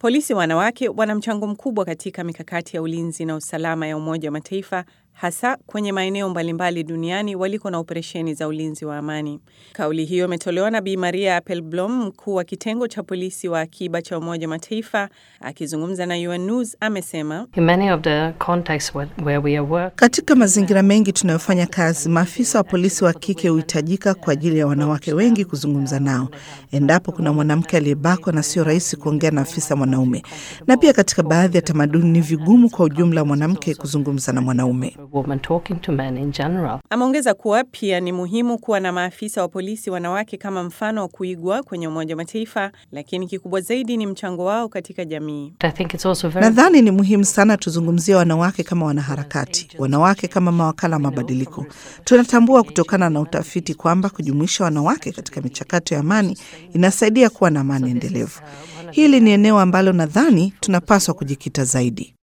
Polisi wanawake wana mchango mkubwa katika mikakati ya ulinzi na usalama ya Umoja wa Mataifa hasa kwenye maeneo mbalimbali duniani waliko na operesheni za ulinzi wa amani. Kauli hiyo imetolewa na Bi Maria Appelblom, mkuu wa kitengo cha polisi wa akiba cha Umoja wa Mataifa, akizungumza na UN News amesema katika mazingira mengi tunayofanya kazi, maafisa wa polisi wa kike huhitajika kwa ajili ya wanawake wengi kuzungumza nao endapo kuna mwanamke aliyebakwa na sio rahisi kuongea na afisa mwanaume, na pia katika baadhi ya tamaduni ni vigumu kwa ujumla mwanamke kuzungumza na mwanaume. Ameongeza kuwa pia ni muhimu kuwa na maafisa wa polisi wanawake kama mfano wa kuigwa kwenye Umoja wa Mataifa, lakini kikubwa zaidi ni mchango wao katika jamii. Nadhani ni muhimu sana tuzungumzie wanawake kama wanaharakati, wanawake kama mawakala wa mabadiliko. Tunatambua kutokana na utafiti kwamba kujumuisha wanawake katika michakato ya amani inasaidia kuwa na amani endelevu. Hili ni eneo ambalo nadhani tunapaswa kujikita zaidi.